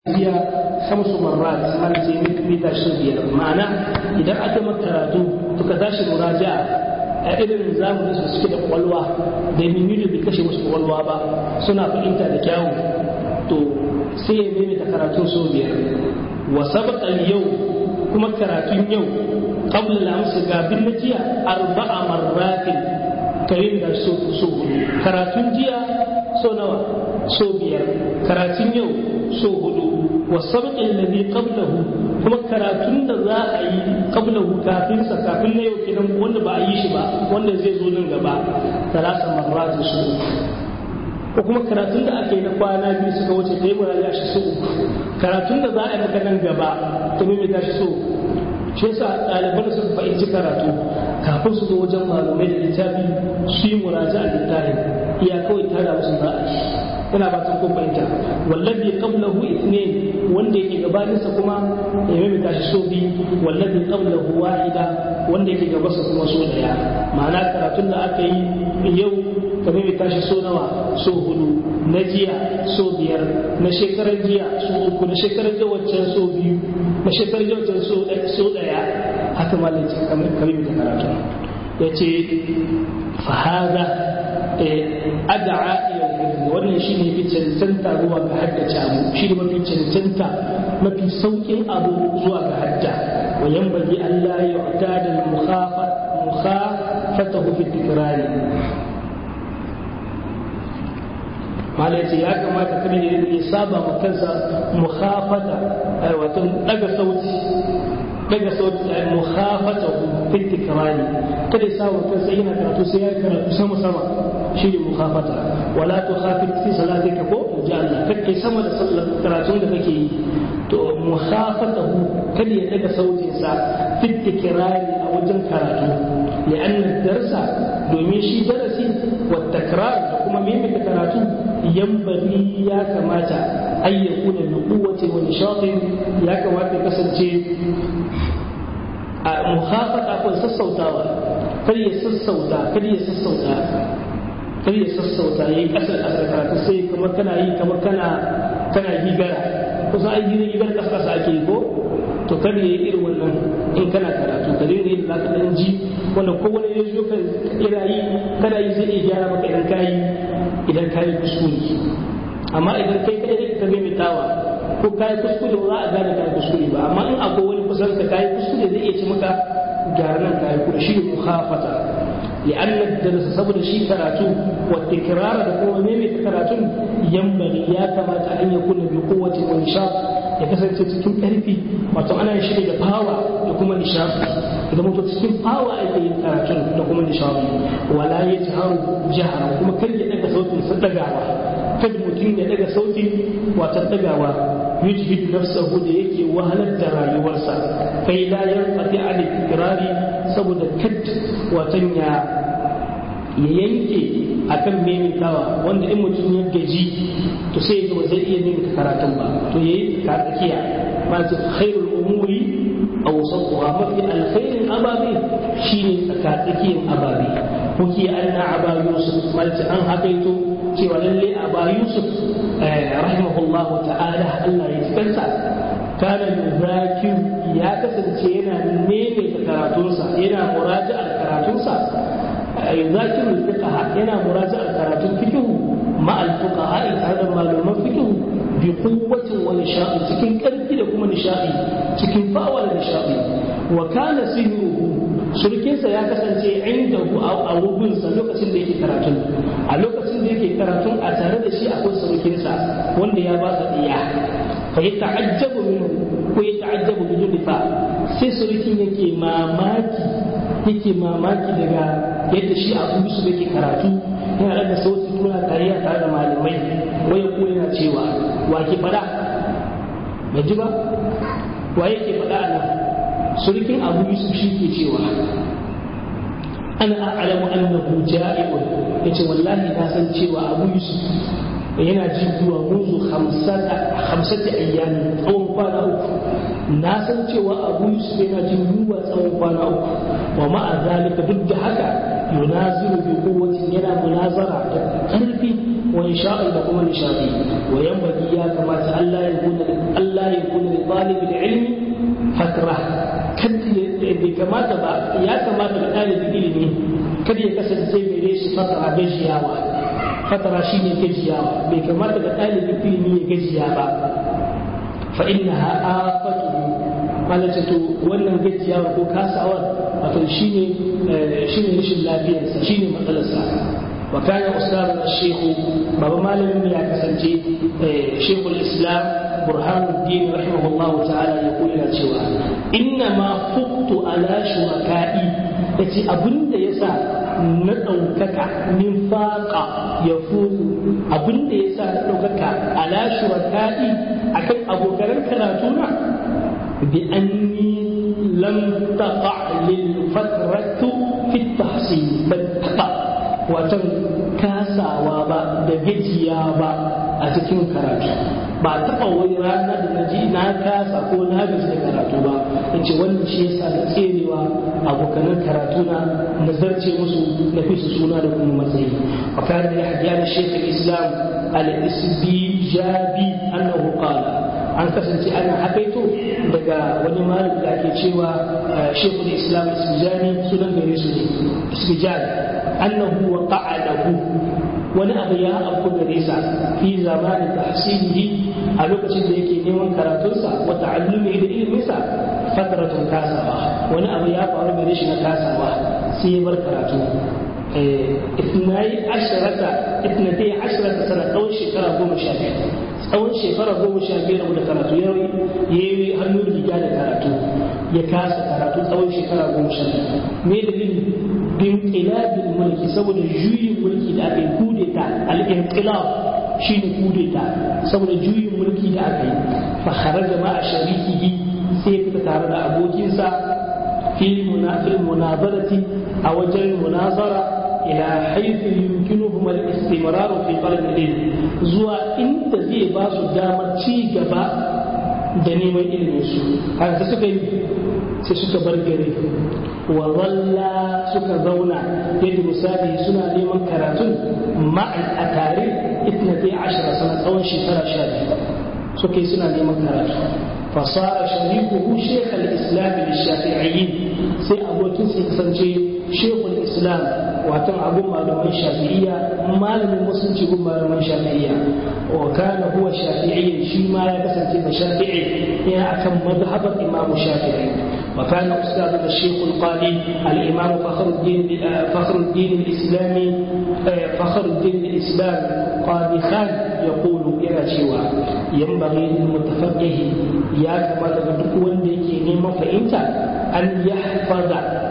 jiya hamsu marrat har sai mita shi biyar ma'ana idan aka maka karatu to ka tashi muraja'a a irin zamanin su suke da kwalwa da mimiri bai kashe musu kwalwa ba suna fahimta da kyawu to sai ya maimaita karatun so biyar wa sabqa yau kuma karatun yau qabla al-amsi gabin na jiya arba'a marratin karin da so so karatun jiya so nawa so biyar karatun yau so hudu wa sabqin ladhi qablahu kuma karatun da za a yi qablahu kafin sa kafin na yau kenan wanda ba a yi shi ba wanda zai zo nan gaba talata marrat su ko kuma karatun da aka yi na kwana biyu suka wuce kai mu ya shi so karatun da za a yi maka nan gaba ta mai tashi so shi yasa ɗaliban suka fahimci karatu kafin su zo wajen malamai da littafi su yi muraja a littafin iya kawai tada musu za a yi ina ba kun fahimta wallazi qablahu ithnain wanda yake gabanin sa kuma ya mai tashi so bi wallazi qablahu wahida wanda yake gaban sa kuma so daya ma'ana karatun da aka yi yau ka mai tashi so nawa so hudu na jiya so biyar na shekarar jiya so uku na shekarar jiya waccan so biyu na shekarar jiya waccan so daya haka malam ce kamar kamar da karatu yace fa hada ad'a ila wannan shi ne fi cancanta zuwa ga haddace abu shi ne mafi cancanta mafi sauƙin abu zuwa ga hadda wa yanbaghi Allah ya yu'tada al-mukhafatahu fi tikrari mala yace ya kamata kada ya ya saba ma kansa mukhafata wato daga sauti daga sauti ay mukhafatahu fi tikrari kada ya saba kansa yana karatu sai ya karatu sama sama shi ne mukhafata wala tu khafit fi salatika ko ji Allah kake sama da sallar karatun da kake yi to mukhafatahu kada ya daga sautin sa fi tikrari a wajen karatu li'anna darsa domin shi darasi wa takrar da kuma mimika karatu yambari ya kamata ay yakuna bi quwwati wa nishatin ya kamata kasance a mukhafata ko sassautawa kar ya sassauta kar ya sassauta kar ya sassauta yayi kasar kasar karatu sai kamar kana yi kamar kana kana gigara kusa ai gidan gidan kasa kasa ake yi ko to kar ya yi irin wannan in kana karatu ka dinga yin zaka dan ji wanda ko wani ya zo ka ira yi kana yi zai iya gyara maka idan kai idan kai kuskure amma idan kai kai ne ka mai tawa ko kai kuskure ba za a gane kai kuskure ba amma in akwai wani kusan ka kai kuskure zai iya ci maka gyara nan kai kuskure shi ne mukhafata لأن الدرس سبب شيء كراتو والتكرار دكوا ميمي كراتو ينبغي يا كما أن يكون بقوة ونشاط ya kasance cikin ƙarfi wato ana shi da fawa da kuma nishaɗi idan mutum cikin fawa ake yin karatun da kuma nishaɗi wala ya ji haru jihar kuma kar ya daga sautin sa dagawa kada mutum ya daga sautin wata dagawa yujhidu nafsahu da yake wahalar da rayuwarsa kai la yanqati an ikrari saboda kad watan ya ya yanke akan maimaitawa wanda in mutum ya gaji to sai ya ba zai iya maimaita karatun ba to yayi ka tsakiya ma ce khairul umuri aw sawwa mafi alkhairin ababe shine tsakatsakiyan ababe kuke anna aba yusuf malci an hakaito cewa lalle aba yusuf rahimahullah ta'ala Allah ya kansa kana yuzakir ya kasance yana maimaita karatunsa yana muraja'ar karatunsa يذاكر الفقه ينا مراجعة كراتون فقه مع الفقهاء هذا معلومات فقه بقوة ونشاء تكين كرفي لكم نشاء تكين فاول نشاء وكان سهره surukinsa ya kasance inda a wubinsa lokacin da yake karatun a lokacin da yake karatun a tare da shi akwai surukinsa wanda ya ba sa ɗiya fa ya ta'ajjabu minhu ko ya ta'ajjabu bi fa sai surukin yake mamaki yake mamaki daga yadda shi abu yusuf yake karatu yana daga sauti tuna tare tare da malamai waya ko yana cewa wa ke fada bai ji ba wa yake fada a nan surukin abu yusuf shi ke cewa ana a'lamu annahu ja'iun yace wallahi na san cewa abu yusuf yana jin zuwa munzu hamsati ayyami tsawon kwana uku na san cewa abu yusuf yana jin yunwa tsawon kwana uku wa ma'a zalika duk da haka yunaziru bi quwwatin yana munazara da karfi wa nishadi da kuma nishadi wa yanbaghi ya kamata Allah ya gona talib ilmi fatra bai kamata ba ya kamata ga ɗalibin ilimi kada ya kasance gare shi fatara gajiyawa fatara shine gajiyawa bai kamata ga ɗalibin ilimi ya gajiya ba fa innaha afatuhu malaka to wannan gajiyawa ko kasawar wato shine shine rashin lafiyarsa shine matsalarsa wa kana ustaz al-shaykh baba malamin ya kasance shaykh al-islam burhanuddin rahimahullahu ta'ala ya kula cewa inna ma fuqtu ala shuraka'i yace abinda yasa na ɗaukaka min faƙa ya fuku abinda yasa na ɗaukaka ala shuraka'i akan abokan karatu na bi anni lam taqa lil fatratu fi tahsin bal taqa watan kasawa ba da gajiya ba a cikin karatu ba taɓa wani rana da na ji na kasa ko na gaji da karatu ba in ce wannan shi yasa na tserewa abokanan karatu na nazarce musu na fi su suna da kuma matsayi wa kana da hadiya da shekul islam al-isbijabi annahu qala an kasance ana hakaito daga wani malami da ake cewa shekul islam isbijani sunan gare su ne isbijani annahu wa qa'adahu wani abu ya abu gare sa fi zamanin tahsilihi a lokacin da yake neman karatunsa wa ta'allumi da iliminsa fatratun kasawa wani abu ya faru gare shi na kasawa sai ya bar karatu itnai asharata itnatai asharata sana tsawon shekara goma sha biyar tsawon shekara goma sha biyar da karatu ya yi hannu da riga da karatu ya kasa karatu tsawon shekara goma sha biyar me dalilin bin ƙilabin mulki saboda juyin mulki da aka yi kudeta al-inqilab shine kudeta saboda juyin mulki da aka yi fa kharaja ma sharikihi sai fita tare da abokinsa fi munafil munazarati a wajen munazara ila haythu yumkinuhum al-istimrar fi talab al-ilm zuwa inda zai ba su damar ci gaba da neman ilimin su haka suka yi sai suka bar gari wa zalla suka zauna yadda misali suna neman karatun ma'an a tare itnatai ashara sana tsawon shekara sha biyu suka yi suna neman karatu fasara sharikuhu shekh al-islam lishafi'iyyin sai abokin sai kasance shekul islam watan abun malaman shafi'iyya malamin musulunci gun malaman shafi'iyya wa kana huwa shafi'iyyan shi ma ya kasance da shafi'i yana akan madhhabar imam shafi'i وكان أستاذنا الشيخ القاضي الإمام فخر الدين فخر الدين الإسلامي فخر الدين الإسلام قاضي خان يقول إلى شوى ينبغي للمتفقه يا كما تقول وندي نيما فإنت أن يحفظ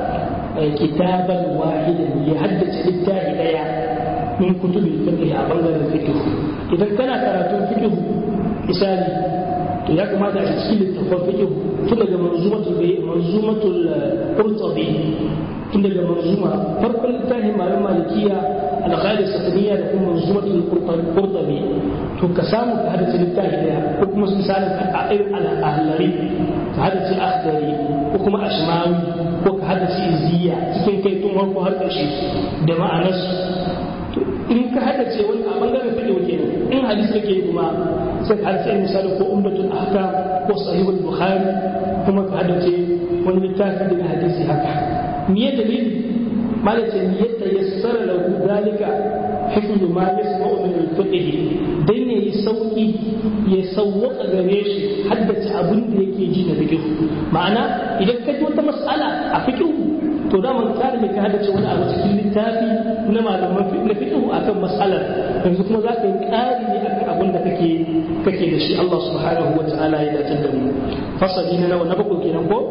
كتابا واحدا يحدث للتاهي من كتب الفقه أبنغر الفقه إذا كان كراتون فقه مثالي to ya kamata a cikin littafin fiqh tun daga manzumatul manzumatul qurtubi tun daga manzuma farkon littafin malam malikiya al-ghalis sataniya da kuma manzumatul qurtubi to ka samu ka hada littafi daya ko kuma misalin a irin al-ahlari ka hada ci akhdari ko kuma ashmawi ko ka hada ci izziya cikin kai tun farko har ƙarshe da ma'anarsu in ka hada ce wani a bangaren fiqh kenan in hadisi kake kuma sai ka hada misali ko umdatul ahkam ko sahihul bukhari kuma ka hada ce wani littafi daga hadisi haka me dalili malaka ne yadda yassara lahu dalika hifzu ma yasma'u min al-fiqh dan ne sauki ya sawwaka gare shi haddace abin da yake ji na fiqh ma'ana idan ka ji wata mas'ala a fiqh to da man tsari ne ka haddace wani abu cikin littafi na malaman na fiqh akan mas'alar yanzu kuma za ka yi ƙari ne akan abin da kake kake da shi Allah subhanahu wa ta'ala ya dace da mu fasali na nawa na bakwai kenan ko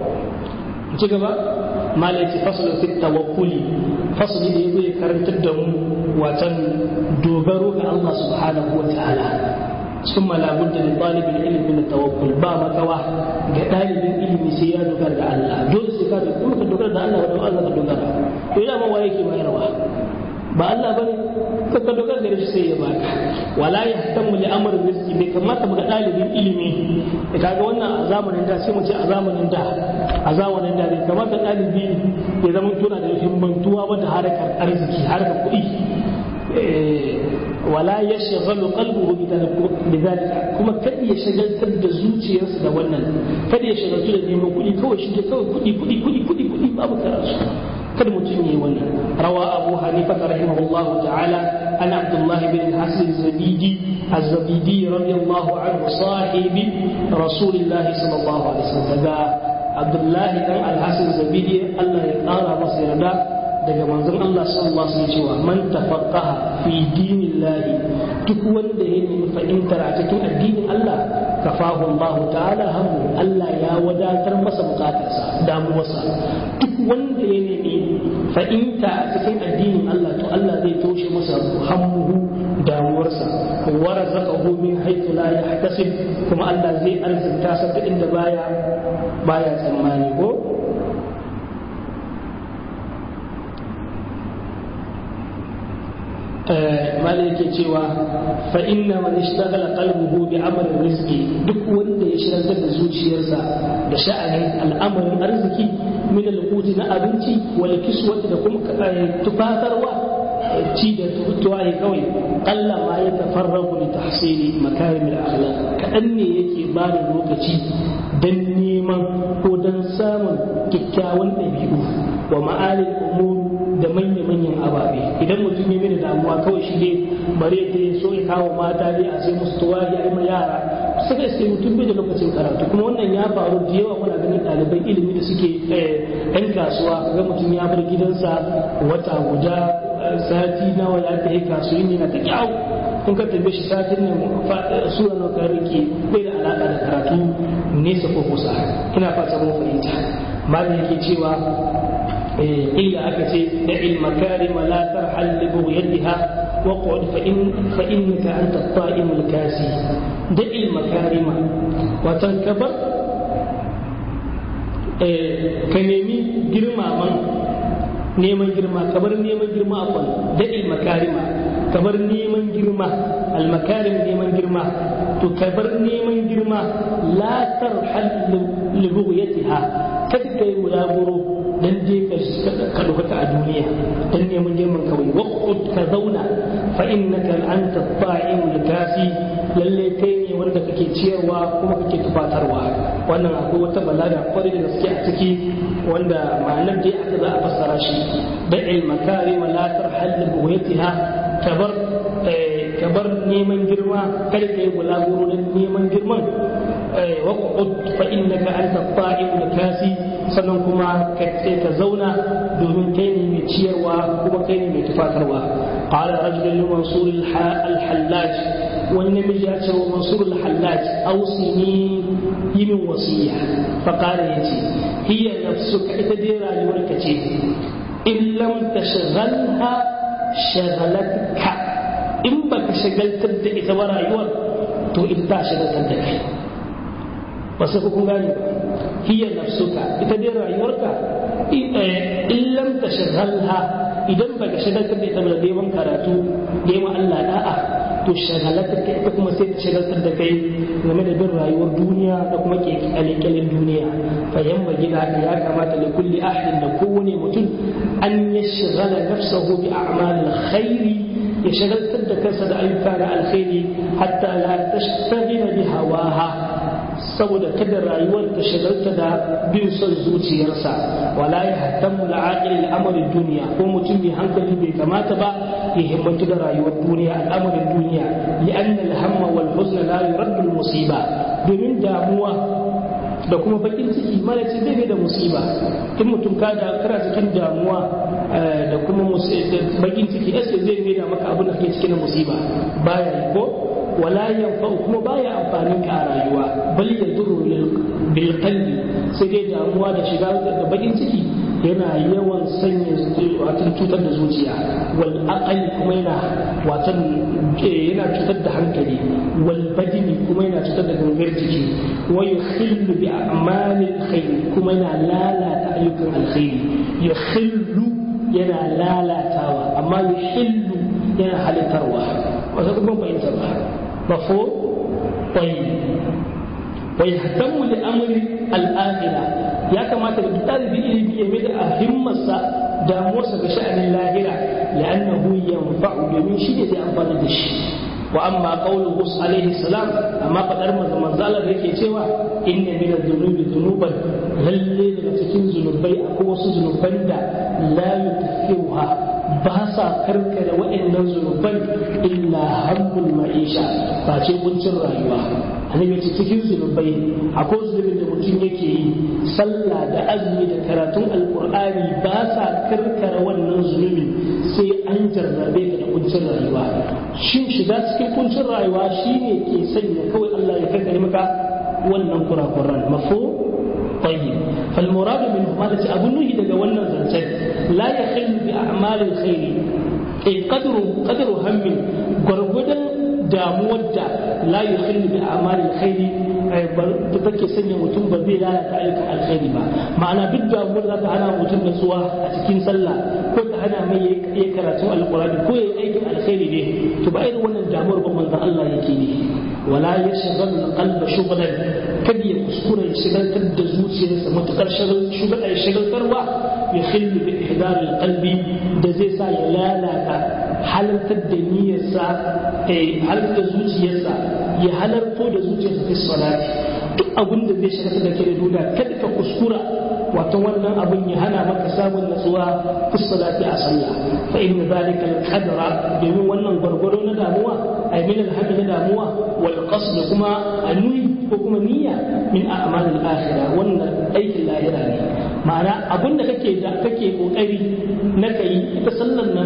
ci gaba malai ce fasalin fi tawakkuli fasali da yazo ya karantar da mu watan dogaro ga Allah subhanahu wa ta'ala ثم لا بد لطالب العلم من التوكل با مكوا ga ɗalibin ilimi sai ya dogara da Allah dole sai ka kuma ka dogara da Allah da Allah ka dogara to ina ma waye ke bayarwa ba Allah bane ka ka dogara da shi sai ya baka wala yahtamu li amr rizqi bai kamata ga ɗalibin ilimi kaga wannan a zamanin da sai mu ce a zamanin da a zamanin da bai kamata ɗalibi ya zama tuna da himmantuwa ba da harkar arziki harkar kuɗi wala ya shagalu qalbuhu bidhalika kuma kada ya shagaltar da zuciyarsa da wannan kada ya shagaltu da neman kuɗi kawai shi ke kawai kuɗi kuɗi kuɗi kuɗi kuɗi babu karatu kada mutum yi wannan rawa abu hanifa rahimahullah ta'ala an abdullahi bin hasan zabidi az-zabidi radiyallahu anhu sahibi rasulillah sallallahu alaihi wasallam daga abdullahi dan al-hasan zabidi Allah ya kara masa yarda daga manzon Allah sallallahu alaihi wasallam cewa man tafaqqaha fi dinillahi duk wanda ya nemi fahimtar a cikin addinin Allah kafahu Allah ta'ala hamu Allah ya wadatar masa bukatarsa damuwarsa duk wanda ya nemi fahimta a cikin addinin Allah to Allah zai toshe masa hammuhu damuwarsa wa razaqahu min haythu la yahtasib kuma Allah zai arzuta sa ta inda baya baya tsammani ko malai yake cewa fa inna man ishtaghala qalbuhu bi amali rizqi duk wanda ya shirantar da zuciyarsa da sha'anin al'amarin arziki min al-quti na abinci wal kiswati da kuma tufatarwa ci da tuwaye kawai kalla ma ya tafarragu li tahsili makarim al-akhlaq kadan ne yake ba da lokaci dan neman ko dan samun kyakkyawan ɗabi'u wa ma'alil umur da manya-manyan ababe idan mutum ya mini damuwa kawai shi ne bare ta so ya kawo mata ne a sai musu tuwari a yi yara suka sai mutum bai da lokacin karatu kuma wannan ya faru da yawa muna ganin ɗaliban ilimi da suke yan kasuwa ga mutum ya bar gidansa wata guda sati nawa ya ta yi kasuwanci na ta kyau kun ka tambaye shi satin nan sura na ka rike bai da alaka da karatu nesa ko kusa ina fata mun fahimta malam yake cewa قيل أكتي دع المكارم لا ترحل لبغيتها واقعد فإن فإنك أنت الطائم الكاسي دع المكارم وتنكبر كنيمي جرما من neman girma kabar neman girma afwan daɗi makarima kabar neman girma almakarim neman girma to kabar neman girma la tarhal li bughyatiha kada kai wulaguro dan je ka ɗaukaka a duniya dan neman girman kawai waqut ka zauna fa innaka anta ta'imul kasi lalle kai ne wanda kake ciyarwa kuma kake tufatarwa wannan akwai wata balaga kwarai da gaske a ciki wanda ma'anar dai aka za a fassara shi da'il makari wa la tarhal li buwaytiha kabar kabar neman girma kada kai bulaguro dan neman girman waqut fa innaka anta ta'imul kasi sannan kuma ka ka zauna domin kai ne mai ciyarwa kuma kai ne mai tufatarwa qala rajulun li mansur al-hallaj wani namiji ya ce wa mansur al-hallaj ausini yi min wasiya fa qala yace hiya nafsuka ita dai rayuwarka ce in lam tashghalha shagalatka in baka shagaltar da ita ba rayuwar to ita ta shagaltar da kai wasu kun gane hiya nafsuka ita dai rayuwarka in lam tashghalha idan baka shagaltar da ita ba neman karatu neman Allah da'a to shagalatar ka ita kuma sai ta shagaltar da kai game da bin rayuwar duniya da kuma kyalekyalen duniya fa yamma gida haka ya kamata da kulli ahadin da kowane mutum an ya shagala nafsahu bi a'malil khairi ya shagaltar da kansa da ayyuka na alkhairi hatta la tashtagila bi hawaha saboda kada rayuwar ta shagalta da bin son zuciyarsa wala ya hattamu la'aqil al'amarin duniya ko mutum mai hankali bai kamata ba ya himmatu da rayuwar duniya al'amarin duniya li'anna al-hamma wal huzn la yuraddu al-musiba domin damuwa da kuma bakin ciki mara ce zai da musiba in mutum ka da kara cikin damuwa da kuma bakin ciki sai zai mai da maka abin da kake cikin musiba baya ko wala yanfa'u kuma baya amfanin ka a rayuwa bal yadurru bil qalbi sai dai damuwa da shiga da bakin ciki yana yawan sanya watan cutar da zuciya wal aqal kuma yana watan yana cutar da hankali wal badini kuma yana cutar da gangar jiki wa yukhillu bi a'malil khair kuma yana lalata ayyukan alkhairi yukhillu yana lalatawa amma yuhillu yana halittarwa wasu kuma fahimtar ba مفهوم طيب ويهتم لأمر الآخرة يا كما تقول طالب ilimi ya mai da himmarsa damuwarsa ga sha'anin lahira la'annahu yanfa'u domin shi ne zai amfani da shi wa amma qawluhu alaihi salam amma fadar manzo manzo Allah yake cewa inna min adh-dhunubi dhunuban lalle daga cikin zunubai akwai wasu zunuban da la yukaffiruha ba sa karkare waɗannan zunuban illa hammul ma'isha ba ce kuncin rayuwa annabi ce cikin zunubai akwai zunubin da mutum yake yi sallah da azumi da karatun alkur'ani ba sa karkare wannan zunubi sai an jarrabe ka da kuncin rayuwa shin shiga cikin kuncin rayuwa shine ke sanya kawai Allah ya karkare maka wannan kurakuran mafo طيب فالمراد منه ماذا أبو نهي دقا ونن زنسان لا يخل بأعمال الخير أي قدر قدر هم غرغدا damuwar da la yukhillu bi a'malil khairi da take sanya mutum ba zai lalata ayyukan alkhairi ba ma'ana duk damuwar za ta hana mutum nutsuwa a cikin sallah ko ta hana mai yayi karatun alqur'ani ko yayi aikin alkhairi ne to ba irin wannan damuwar ba manzon Allah yake ne wala yashghal qalba shughlan kada ya kuskura ya shigaltar da zuciyarsa matukar shugaba ya shigaltarwa ya khillu bi ihdar alqalbi da zai sa ya lalata halartar da niyyarsa halartar da zuciyarsa ya halarto da zuciyarsa fi salati duk abin da zai shiga da ke da duniya kada ka kuskura wato wannan abin ya hana maka samun natsuwa fi salati a sallah fa inna zalika al-qadra domin wannan gwargwado na damuwa ay min al na damuwa wal qasd kuma anui ko kuma niyya min a'mal al-akhirah wannan aikin lahira ne ma'ana abin da kake da kake kokari na kai ita sallan nan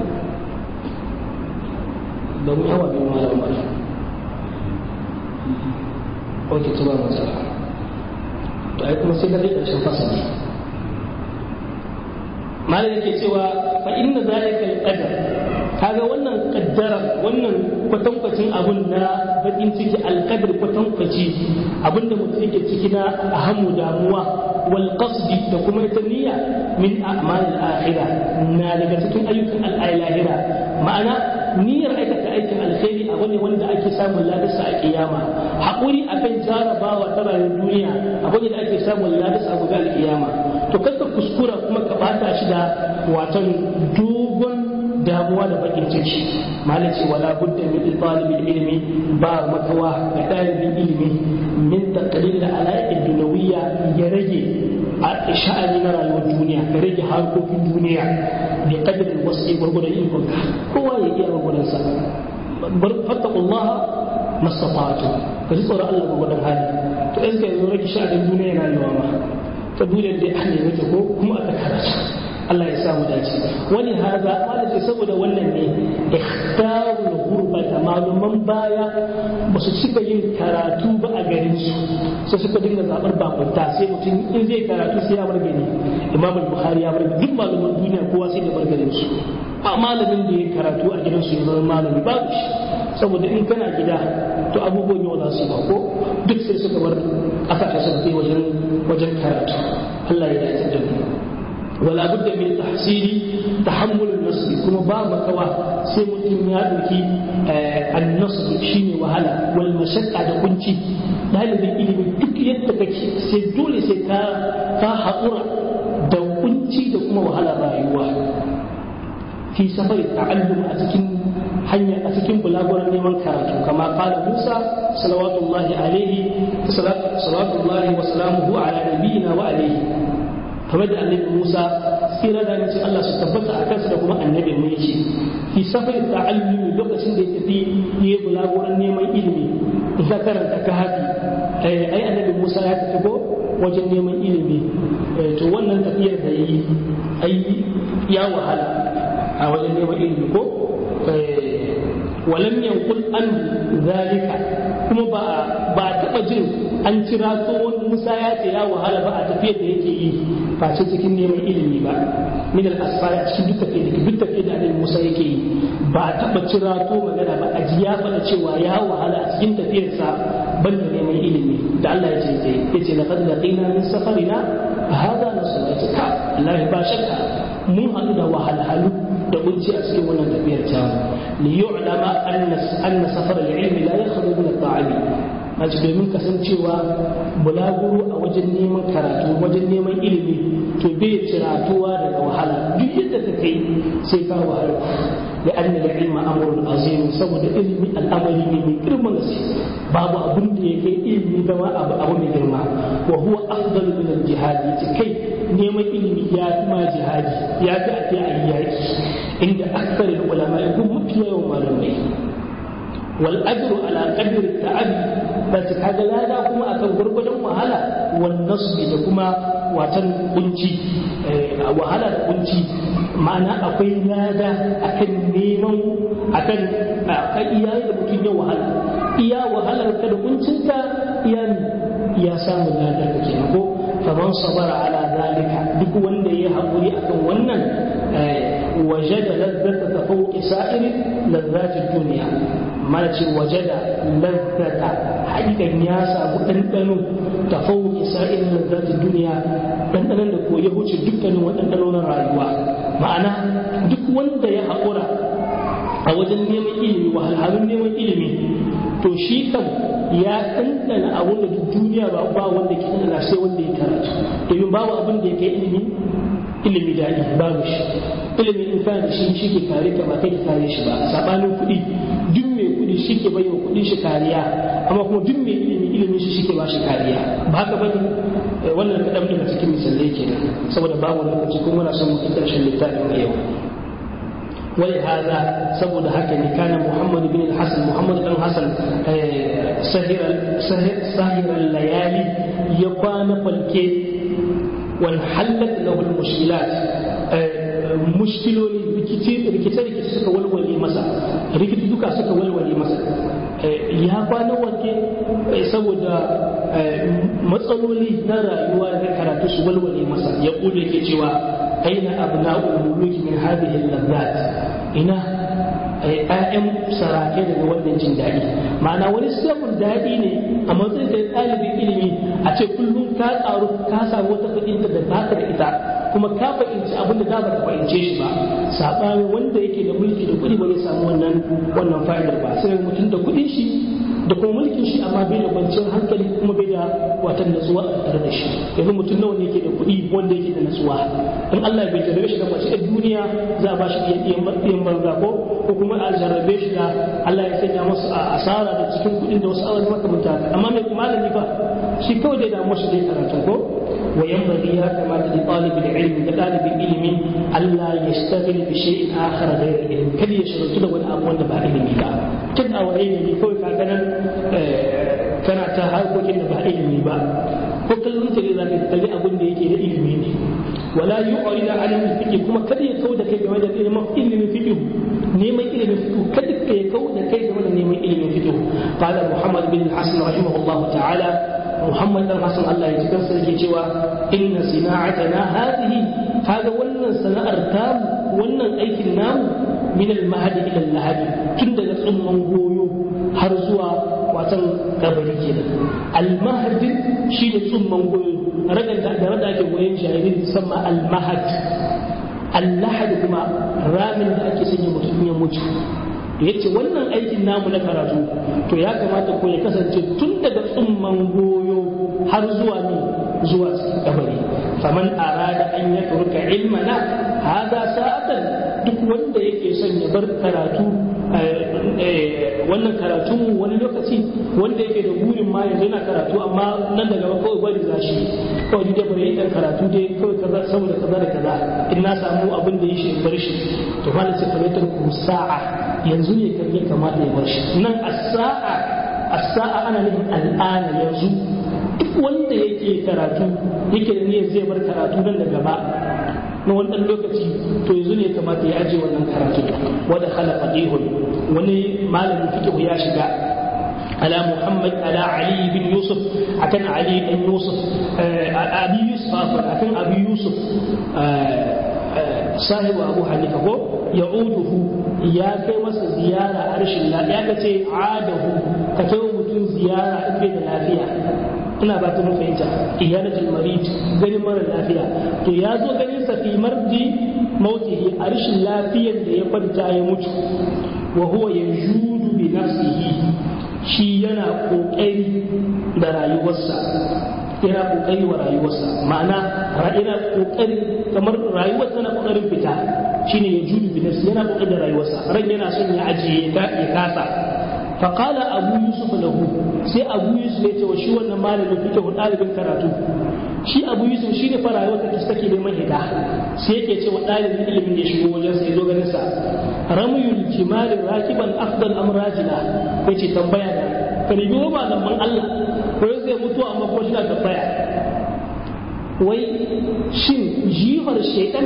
ba mu yawa bin malam ba ok ta ba matsala to ai kuma sai ka zai ƙarshen fasali malam yake cewa fa inna zalika alqadar kaga wannan kaddara wannan kwatankwacin abun na bakin ciki alqadar kwatankwaci abinda mutum yake ciki na ahamu damuwa wal qasdi da kuma ita niyya min a'mal al-akhirah na daga cikin ayyukan al-lahira ma'ana niyyar aikata aikin alkhairi abu ne wanda ake samun ladarsa a kiyama haƙuri akan jarabawa ta rayuwar duniya abu ne da ake samun ladarsa a gobe alkiyama to kaka kuskura kuma ka bata shi da watan dogon damuwa da bakin ciki malaci wala budda min talibin ilmi ba makawa ga ɗalibin ilimi min taqlil al-ala'id dunawiyya ya rage a sha'ani na rayuwar duniya ka rage harkokin duniya bi qadrin wasu gurgudan ikonka kowa ya iya gurgudan sa fattaqullaha mastata'tu ka ji tsoron Allah gurgudan hali to in ka yi rage sha'anin duniya rayuwa ma ta duniyar da ahli yake ko kuma aka karatu Allah ya samu dace wani haza wanda ce saboda wannan ne ikhtarul gurbata maluman baya ba su cika yin karatu ba a garin su sai suka dinga zabar bakunta sai mutum in zai karatu sai ya bar gari imam bukhari ya bar duk maluman duniya kowa sai da bar garin su ba malamin da ya karatu a gidan su ya zama malami babu shi saboda in kana gida to abubuwan yau za su yi ba ko duk sai suka bar kasashe suka kai wajen wajen karatu Allah ya dace da mu ولا بد من تحصيل تحمل النصب كما باب كوا sai mutum ya ɗauki annasu shine wahala wal mashaqqa da kunci dalibin ilimi duk yadda kake sai dole sai ka ka haƙura da kunci da kuma wahala rayuwa fi safari ta'allum a cikin hanya a cikin bulaguran neman karatu kama kala Musa salawatullahi alaihi salawatullahi wa salamuhu ala nabiyina wa alaihi kamar da annabi Musa tsira da nace Allah su tabbata a kansa da kuma annabi mu yake fi safar ta'allumi lokacin da ya tafi yi bulaguran neman ilimi in ka karanta ka hafi ai annabi Musa ya tafi ko wajen neman ilimi to wannan tafiyar da yi ai ya wahala a wajen neman ilimi ko walam yankul an zalika kuma ba ba taba jin an kira tsohon Musa ya ce ya wahala ba a tafiyar da yake yi face cikin neman ilimi ba min al asfar a cikin duk tafiyar da duk tafiyar da Annabi Musa yake yi ba a taba kira to magana ba a ji ya faɗa cewa ya wahala a cikin tafiyarsa ban da neman ilimi da Allah ya ce zai yace laqad laqina min safarina hada nasu yace ka Allah ba shakka mun haɗu da wahalhalu da kunci a cikin wannan tafiyar tamu li yu'lama anna anna safar al-ilmi la yakhruju min at-ta'ami mace domin kasancewa bulaguro a wajen neman karatu wajen neman ilimi to bai ciratuwa daga wahala duk yadda ka kai sai ka wahala da an da ilma amrul azim saboda ilimi al'amari ne mai girman gaske babu abin da ya kai ilimi zama abu abu mai girma wa huwa afdalu min al-jihad kai neman ilimi ya fi ma jihadi ya fi ake ayyaki inda aksarin ulama ya kuma mafi yawan malamai wal ajru ala qadri ta'abi bas kaga lada kuma akan gurgurdan wahala wan nasbi da kuma watan kunci wahala da kunci ma'ana akwai lada akan neman akan akan iyaye da mutum ya wahala iya wahalar ka da kuncinka iya ya samu lada ka kenan ko faman sabara ala zalika duk wanda ya haƙuri akan wannan wajada lazzata ta fauki sa'iri lazzatin duniya mana ce wajada lazzata haƙiƙan ya samu ɗanɗano ta fauki sa'iri lazzatin duniya ɗanɗanon da ko ya wuce dukkanin waɗanɗano na rayuwa ma'ana duk wanda ya haƙura a wajen neman ilimi wahalhalun neman ilimi to shi kan ya ɗanɗana abin da duk duniya ba ba wanda ke ɗanɗana sai wanda ya karatu domin babu abin da ya kai ilimi ilimi daɗi babu shi ilimi in kana da shi shi ke kare ka ba kai ka kare shi ba sabanin kuɗi duk mai kuɗi shi ke bayyana kuɗin shi kariya amma kuma duk mai ilimi ilimin shi shi ke ba shi kariya ba haka bane wannan kaɗan daga cikin misalai kenan saboda babu lokaci kuma muna son mu kai ƙarshen littafin a yau ولهذا سبب هكذا كان محمد بن الحسن محمد بن الحسن سهر سهر سهر الليالي يقان فالكي وانحلت له المشكلات mushkiloli rikice-rikice suka walwale masa rikici duka suka walwale masa ya kwana wanke saboda matsaloli na rayuwa da karatu su walwale masa ya kudu yake cewa aina abna'ul muluki min hadhihi al-lazzat ina ƴaƴan sarake daga wannan jin daɗi ma'ana wani sabon daɗi ne a matsayin da ɗalibin ilimi a ce kullum ka tsaro ka samu wata fahimta da ba ka da ita kuma ka fahimci abin da ba ka fahimce shi ba saɓanin wanda yake da mulki da kuɗi ba zai samu wannan wannan fa'idar ba sai mutum da kuɗin shi da kuma mulkin shi amma bai da kwanciyar hankali kuma bai da watan natsuwa a tare da shi yanzu mutum nawa ne yake da kuɗi wanda yake da natsuwa in Allah bai jarrabe shi da mace a duniya za a ba shi ɗiyan banza ko ko kuma a jarrabe shi da Allah ya sanya masa asara da cikin kuɗin da wasu awar makamanta amma mai malami ba shi kawai dai damu shi dai karatu ko wa yanbaghi ya kamata da talibin ilmi da ɗalibin ilimi Allah ya shtaghil bi shay'in akhar ghayr ilmi kada ya shigaltu da wani abu wanda ba ilimi ba tun a waye ne kawai ka ganin kana ta harkokin da ba ilimi ba ko kallon ta ne za ka kalli abin da yake da ilimi ne wala yu'rid an al-fiqh kuma kada ya kauda kai game da ilimin ilimin fiqh neman ilimin fiqh kada ka ya kauda kai game da neman ilimin fiqh qala muhammad bin hasan rahimahullah ta'ala muhammad dan hasan Allah ya cikin sa yake cewa inna sina'atana hadhihi kaga wannan sana'ar tamu wannan aikin namu min al-mahdi ila al-lahadi tun daga tsumman goyo har zuwa watan kabari kenan al-mahdi shi ne tsumman goyo ragar da da rada ake goyon jariri musamman al-mahad al-lahad kuma ramin da ake sanya mutum ya mutu to yace wannan aikin namu na karatu to ya kamata ko ya kasance tun daga tsumman goyo har zuwa ne zuwa cikin kabari faman arada an ya turka ilmana hada sa'atan duk wanda yake son ya bar karatu wannan karatu wani lokaci wanda yake da burin ma yanzu yana karatu amma nan daga ba kawai bari za shi kawai da bari dan karatu dai kawai kaza saboda kaza da kaza in na samu abin da ya shi bar shi to fa da sai ku sa'a yanzu ne kan ya kamata ya bar shi nan as-sa'a as-sa'a ana nufin al'ana yanzu duk wanda yake karatu yake da niyyar zai bar karatu nan da gaba na wannan lokaci to yanzu ne kamata ya aje wannan karatu wanda khala faqihun wani malamin fiqh ya shiga على محمد على علي بن يوسف أكن علي بن يوسف أبي يوسف أكن أبي يوسف صاحب أبو حنيفة هو يعوده يا كيما زيارة عرش الله يا كتي عاده كتو متون زيارة إبن الافية ina ba ta mun fahimta iyalatul marid ganin mara lafiya to ya zo ganin sa fi mardi mautihi a rashin lafiyar da ya kwanta ya mutu wa huwa yanjudu bi nafsihi shi yana kokari da rayuwarsa yana kokari wa rayuwarsa ma'ana yana kokari kamar rayuwar tana kokarin fita shine ya judu bi nafsi yana kokarin da rayuwarsa ran yana son ya ajiye ya kasa فقال أبو يوسف له سي أبو يوسف يتي وشي wannan malamin fike ɗalibin karatu shi Abu Yusuf shi ne fara wata da take neman hida sai yake cewa ɗalibin ilimin da shigo wajen sai zo ganin sa ramyul jimal rakiban afdal am rajila yace tambaya da karibi ba nan man Allah ko zai mutu amma ko shi na tambaya wai shin jihar shaytan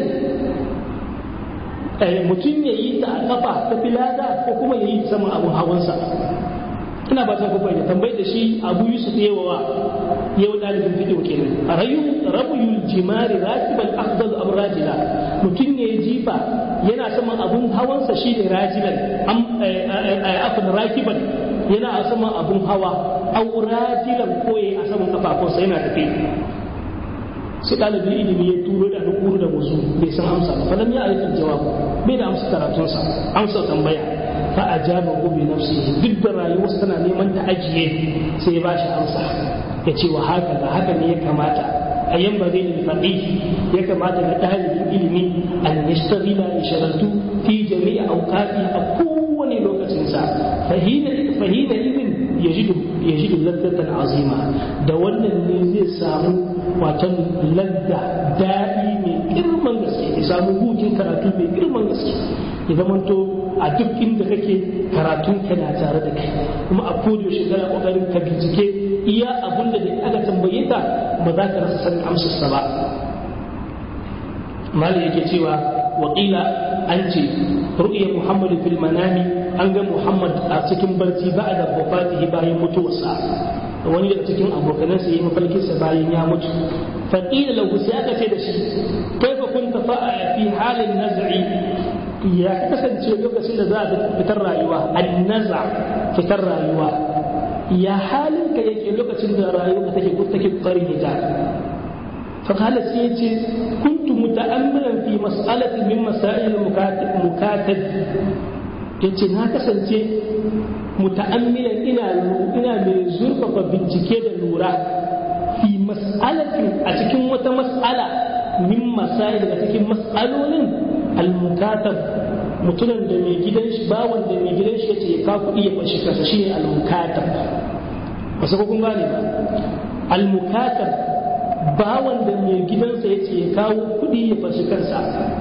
mutum ya yi ta a kafa ta filada ko kuma ya yi saman abun hawansa ina ba ta kuma ya tambayi da shi abu yusuf yawa yau dalibin fidiyo kenan rayu rabuyul jimari rakibal afdal am rajila mutum ya yi jifa yana saman abun hawansa shi ne rajilan afin rakiban yana a saman abun hawa au rajilan ko ya a saman kafafunsa yana tafiya sai ɗalibin ilimi ya turo da nukuru da musu bai san amsa ba falam ya aikin jawabu bai da amsa karatunsa amsa tambaya fa ajaba hu bi nafsihi duk da rayuwarsa tana neman ta ajiye sai ya bashi amsa ya ce wa haka ga haka ne ya kamata a yan bare da faqih ya kamata ga ɗalibin ilimi an yashtagila ya shagaltu fi jami'a awqati a kowane lokacin sa fahina fahina idin yajidu yajidu laddatan azima da wannan ne zai samu watan ladda daɗi mai girman gaske ya samu hutun karatu mai girman gaske ya zamanto a duk inda kake karatun ka na tare da kai kuma a kodiyo shekara kokarin ka bincike iya abun da aka tambaye ka ba za ka rasa sanin amsarsa ba mali yake cewa waƙila an ce ru'ya muhammadu fil manami an ga muhammad a cikin barci ba da wafatihi bayan mutuwarsa wani daga cikin abokanansa yi mafarkinsa bayan ya mutu faƙila lahu sai aka ce da shi kaifa kunta fa'a fi halin nazari ya kasance lokacin da za a fitar rayuwa an naza fitar rayuwa ya halin ka yake lokacin da rayuwa take take kokarin hita فقال سيتي كنت متأملا في مسألة من مسائل المكاتب yace na kasance muta'ammilan ina ina mai zurfafa bincike da lura fi mas'alatin a cikin wata mas'ala min masail daga cikin mas'alolin al-mukatab mutumin da mai gidan shi bawon da mai gidan shi yace ya ka kuɗi ya fashi kansa shine al-mukatab ba sai kun gane ba al-mukatab bawan da mai gidansa yace ya kawo kuɗi ya fashi kansa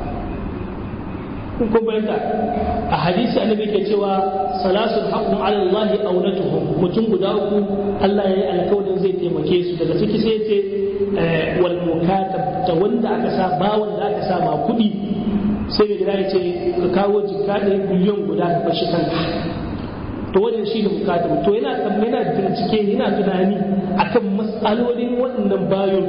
kun bayyana a hadisi annabi ke cewa salasul haqqun ala Allah aunatuhum mutum guda uku Allah yayi alƙawarin zai taimake su daga ciki sai ce wal mukatab ta wanda aka sa bawan da aka sa ma kuɗi sai mai gida ya ce ka kawo jikka ɗaya biliyon guda ka fashi kanka to wannan shi ne mukatab to yana yana bincike yana tunani akan matsalolin waɗannan bayon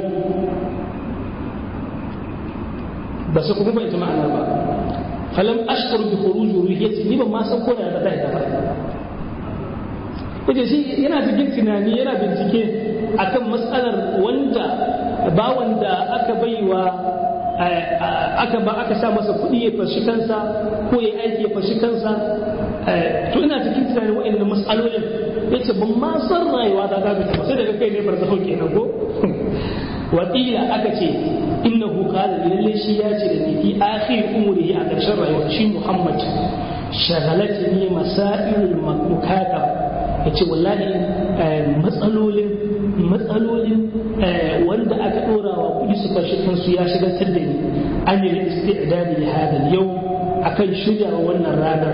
ba su kuma bai ma'anar ba falam ashkur bi khuruj ruhiyati ni ban ma san ko da ta ita ba kaje shi yana cikin tunani yana bincike akan matsalar wanda ba wanda aka baiwa aka ba aka sa masa kuɗi ya fashi kansa ko ya aiki ya fashi kansa to ina cikin tunanin wa'annan matsalolin yace ban ma san rayuwa ta ga ba sai daga kai ne barzaho kenan ko wakila aka ce innahu qala lalle shi ya ce da ni fi akhir umrihi a ƙarshen rayuwa shi Muhammad shagalatni masailul mukatab yace wallahi matsalolin matsalolin wanda aka dora wa kudi su fashi kansu ya shigantar da ni an yi isti'dadi li hada yau akan shirya wannan ranar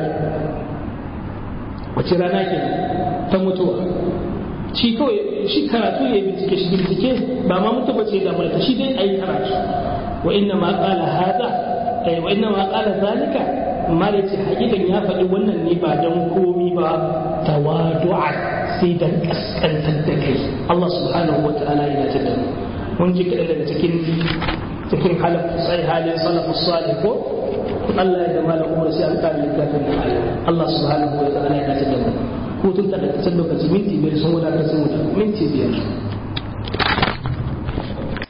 wace rana ke ta mutuwa shi kawai shi karatu ya bincike shi bincike ba ma mutu bace da mulka shi dai ayi karatu wa inna ma qala hada ay wa inna ma qala zalika amma da ce hakikan ya faɗi wannan ne ba dan komi ba tawadu'a sai dan kaskantar da kai Allah subhanahu wa ta'ala yana tada mun ji kaɗan daga cikin cikin halaf sai halin salafus salih ko Allah ya da malam Umar sai an kare littafin Allah subhanahu wa ta'ala yana tada mu hutun ta da lokaci minti biyar sun wadatar sun wuta minti biyar